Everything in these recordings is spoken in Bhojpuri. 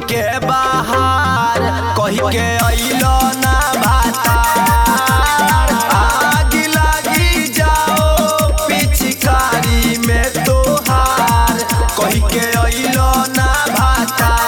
के बाहर कही के अइलो ना भातार आग लागी जाओ पिचकारी में तोहार कही के अइलो ना भातार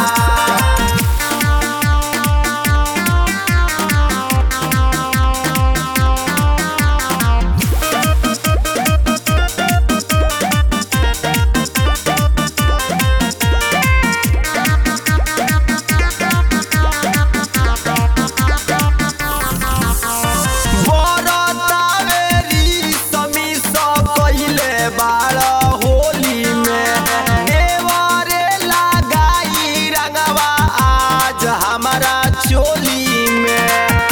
बरतावेरी समी सब कइले बाड़ होली में देवरे लगाई रंगवा आज हमारा चोली में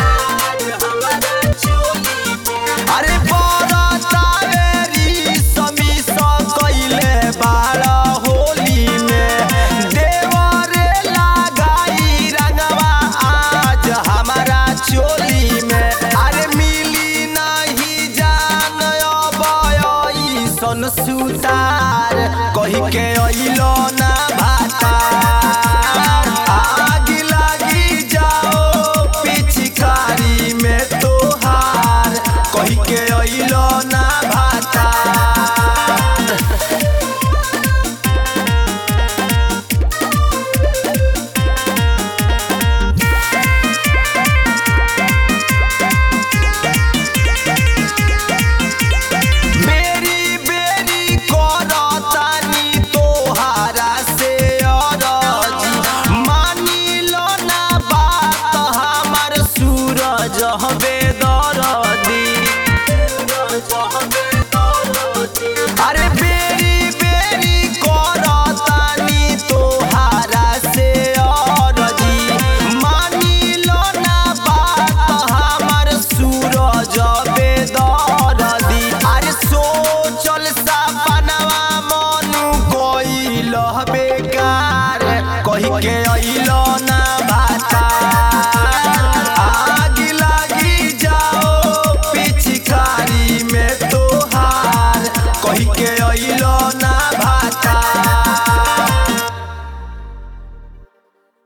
अरे बरतावेरी समी सब कइले बाड़ होली में देवरे लगाई रंगवा आज हमारा चोली में अरे मिली नहीं जान अबई सन सुतार कही के अइलो ना भातार आग लागी जाओ पिचकारी में तोहार कही के अइलो ना भातार बेरी बेरी करतानी तोहारा से अरजी मानी लो ना बात हमार सूरज हवे दरदी अरे बेरी बेरी करतानी तोहारा से अरजी मानी लो ना बात हमार सूरज हवे दरदी अरे सोचल सपनवा मनु कोइल बेकार कही के अइलो ना